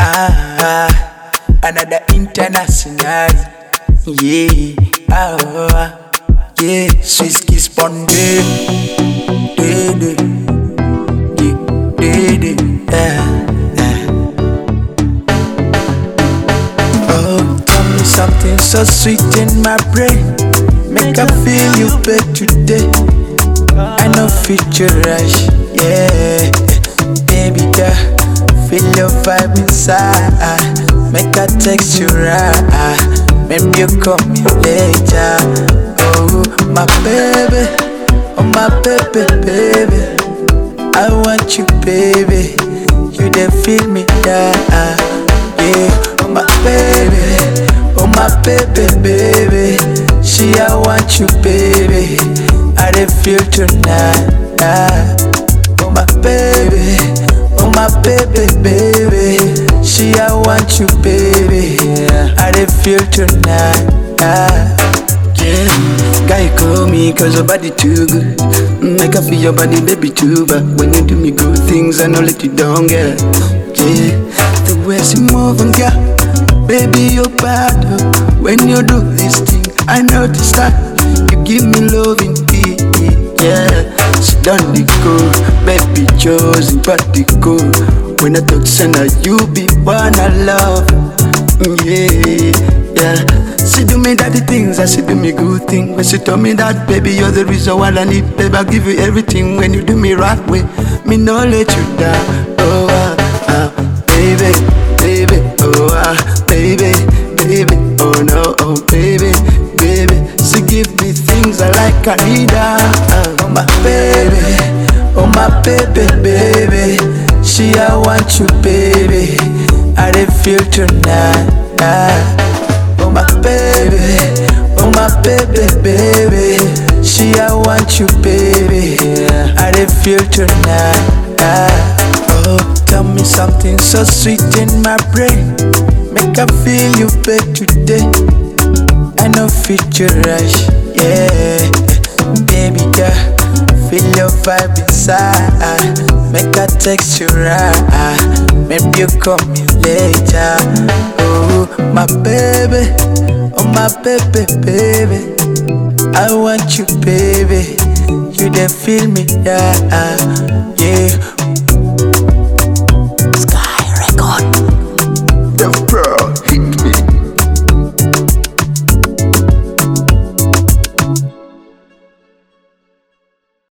Ah, another international. Yeah, ah, yeah, Swiss kiss bonded. Yeah, yeah, yeah, yeah. Oh, tell me something so sweet in my brain. Make I feel you back today. I know future rush, yeah. Baby girl, feel your vibe inside. Make I text you right. Maybe you call me later. Oh, my baby, oh my baby, baby. I want you, baby. You dey feel me, yeah, yeah. Oh my baby, oh my baby, baby. She, I want you, baby. I dey feel tonight. ah. Oh my baby, oh my baby, baby. She, I want you, baby. I dey feel tonight. ah. Yeah, guy call me cause your body too good. Mm, I can feel your body, baby, too. But when you do me good things, I know let you down, girl. Yeah, the way she move and girl, baby, you're bad. oh. When you do this thing, I notice that you give me love in yeah. She done the good, baby, chosen but the good. When I talk, say now you be one I love. Mm, Yeah, yeah. She do me daddy things, and she do me good thing. When she told me that, baby, you're the reason why I need, baby, I give you everything. When you do me right way, me no let you down. Oh, ah, ah, baby, baby, oh, ah, baby, baby, oh no, oh, baby, baby. She give me things I like, I need her. ah. Oh, my baby, oh, my baby, baby. She, I want you, baby. I dey feel tonight. ah. Oh my baby, oh my baby, baby. She, I want you, baby. I dey feel tonight. ah. Oh, tell me something so sweet in my brain. Make I feel you back today. I know future rush, yeah. Baby girl, feel your vibe inside. Make I text you right. Maybe you call me later. Oh, my baby, oh my baby, baby. I want you, baby. You dey feel me, yeah, yeah.